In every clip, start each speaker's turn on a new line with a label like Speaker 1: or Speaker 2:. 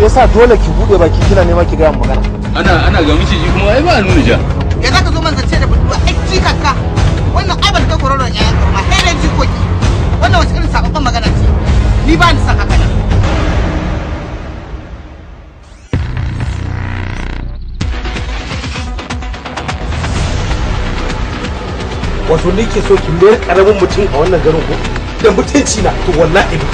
Speaker 1: shi yasa dole ki bude baki kina nema ki ga magana
Speaker 2: ana ana ga miciji kuma ai ba a nuna ja
Speaker 3: ya za ka zo man zance da budurwa ai jikanka wannan ai ban ga korona ya yanka ma sai dai jikoki wannan wace irin sababban magana ce ni ba ni san haka nan
Speaker 1: wato ni ke so ki mayar karamin mutum a wannan garin ko da mutunci na to wallahi ba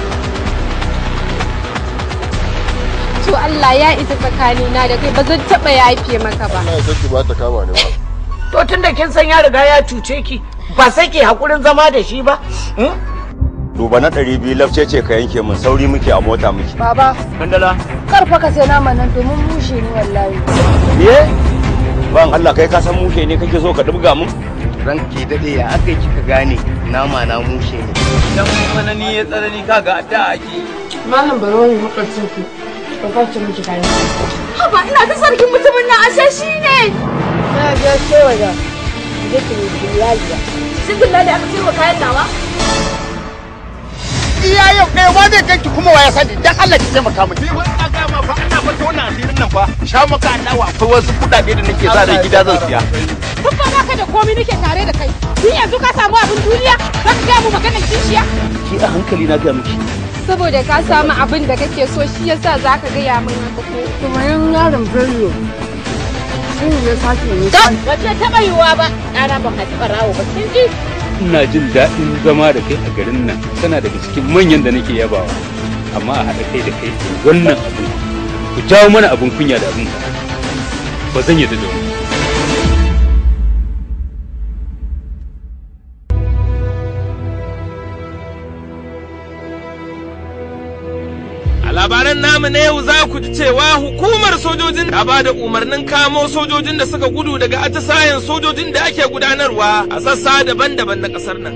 Speaker 4: to Allah ya isa tsakanina da kai ba zan taɓa yafe maka ba
Speaker 5: ina son ki ba ta kama ne ba
Speaker 3: to tunda kin san ya riga ya cuce ki ba sai ke hakurin zama da shi ba
Speaker 6: duba na ɗari biyu lafce ce ka yanke mun sauri muke a mota muke
Speaker 7: Baba,
Speaker 2: kandala
Speaker 7: kar fa ka sai nama nan domin mushe ne wallahi.
Speaker 6: ye ban Allah kai ka san mushe ne kake so ka dubga mun
Speaker 8: ranke daɗe ya aka yi kika gane nama na mushe ne
Speaker 2: dan tsanani ya tsanani kaga adda ake
Speaker 7: Malam baro ne makwabcin ku. Ka kwace miki kayan.
Speaker 4: haba ina ta sarkin mutumin nan ashe shi ne
Speaker 7: Na biya kewa da jikin bilaliya.
Speaker 4: cikin da aka ce kayan nawa
Speaker 3: iya yau ɗaya ma zai ganki kuma wa ya sani dan Allah ki taimaka mu
Speaker 8: ni wani na gama fa ina fata wannan asirin nan fa sha maka adawa akwai wasu kuɗaɗe da nake sa da gida zan siya
Speaker 4: duk ba baka da komai nake tare da kai tun yanzu ka samu abin duniya za ka gaya mu maganar kishiya
Speaker 8: ki a hankali na ga miki
Speaker 4: saboda ka samu abin da kake so shi yasa za ka gaya min haka ko
Speaker 7: Kuma yan yaron Bello. Sun ya sake ne.
Speaker 4: ba ta taɓa yiwuwa ba ɗana ba ka taɓa rawo ba kin ji
Speaker 2: ina jin daɗin zama da kai a garin nan tana daga cikin manyan da nake yabawa amma a haɗa kai da kai wannan abin ku jawo mana abin kunya da abin ba zan yadda da wani
Speaker 9: A labaran namu na yau za ku ji cewa hukumar sojojin ta ba da umarnin kamo sojojin da suka gudu daga atisayen sojojin da ake gudanarwa a sassa daban-daban na ƙasar nan.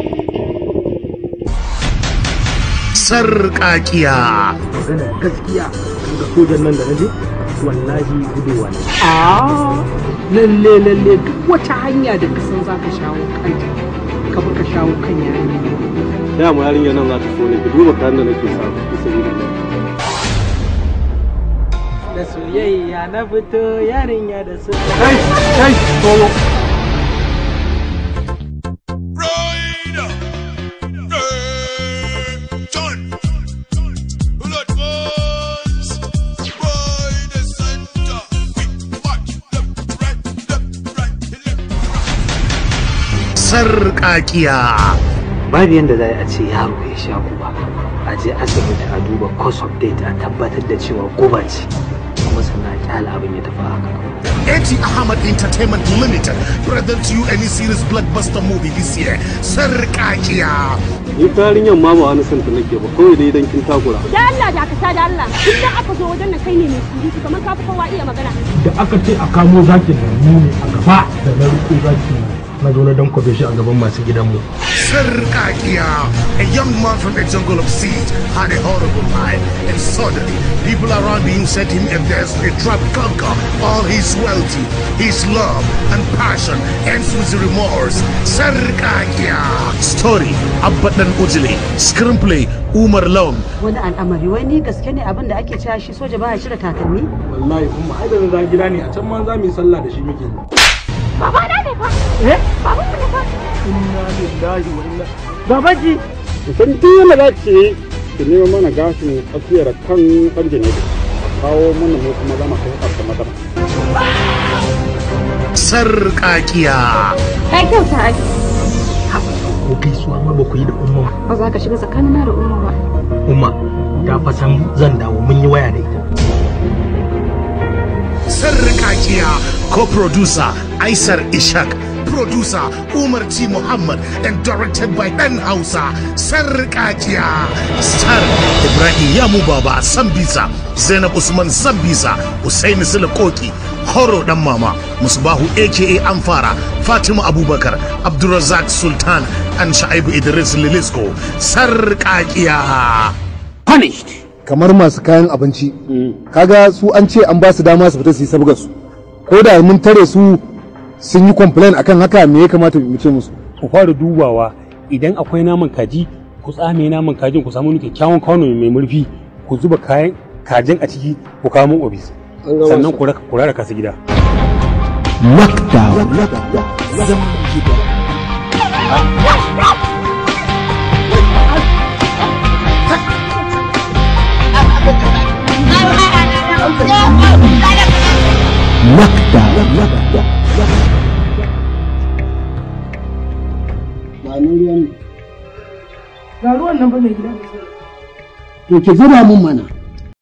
Speaker 10: sarƙaƙiya.
Speaker 1: magana gaskiya ga sojan nan da naje wallahi guduwa ne
Speaker 11: lalle lalle duk wata hanya da kasan za ka shawo kanta ka bi ka shawo kan yarinya
Speaker 1: da mu yarinya nan za ta so ne ki duba kayan da nake sa ki sabi da
Speaker 11: da soyayya na fito yarinya da su
Speaker 1: kai kai solo
Speaker 10: Sarƙaƙiya.
Speaker 11: babu yadda za a ce yaro ya sha guba a je asibiti a duba course of date a tabbatar da cewa guba ce kuma sannan a kyala abin ya tafi haka
Speaker 10: AT Ahmad Entertainment Limited presents you any serious blockbuster movie this year. Sarƙaƙiya.
Speaker 1: ni ta yarinyar ma ba wani santa nake ba kawai dai idan kin takura
Speaker 4: da Allah da ka da Allah idan aka zo wajen nan kai ne mai surutu kamar ka fi kowa iya magana
Speaker 1: da aka ce a kamo zakin nan mu ne a gaba da na riko zaki na zo na dankwafe shi a gaban masu gidanmu
Speaker 10: Sarƙaƙiya. A young man from a jungle of seed had a horrible life and suddenly people around him set him a desperate trap conquer all his wealth, his love and passion ends with remorse. Sarƙaƙiya. Story Abbadan Ujili. Screenplay Umar Lawn.
Speaker 7: Wani al'amari wai ni gaske ne abin da ake cewa shi soja ba ya cire takalmi?
Speaker 1: wallahi kuma ai da na gida ne a can ma za mu yi sallah da shi muke
Speaker 4: baba na ne fa
Speaker 1: eh
Speaker 4: baba mu ne fa
Speaker 1: inna lillahi wa inna babaji san duk yana da ce ki nemo mana gashin tsakiyar kan ɓarje ne kawo mana mu kuma zama kai ƙarfa madara
Speaker 10: Sarƙaƙiya.
Speaker 7: Ka kyauta ai.
Speaker 1: ko gaisuwa ma ba ku yi da umma ba
Speaker 7: Ba za ka shiga tsakanina da umma ba.
Speaker 1: umma ta fa san zan dawo mun yi waya da ita
Speaker 10: Sarkakiya co-producer Aisar Ishak, producer Umar T. Muhammad and directed by Dan Hausa. Sarkakiya star Ibrahim Yamu Baba Sambisa, Zainab Usman Sambisa, Hussein Silakoki, Horo Dan Mama, Musbahu aka Amfara, Fatima Abubakar, Abdulrazak Sultan and Shaibu Idris Lilisko. Sarkakiya.
Speaker 11: punished
Speaker 12: kamar masu kayan abinci kaga su an ce an ba su dama su fita su yi sabgar su ko da mun tare su sun yi complain akan haka me ya kamata mu ce musu
Speaker 1: ku fara dubawa idan akwai naman kaji ku tsame naman kajin ku samu wani kyakkyawan kwano mai murfi ku zuba kayan kajin a ciki ku kawo mun ofis
Speaker 7: gama
Speaker 1: sannan
Speaker 7: su.
Speaker 1: ku raka ku raka su gida
Speaker 5: Lockdown. Zaman gida. Lockdown.
Speaker 7: ba nan ruwan
Speaker 4: Ga ruwan nan ba mai gida.
Speaker 7: to ki zuba mun mana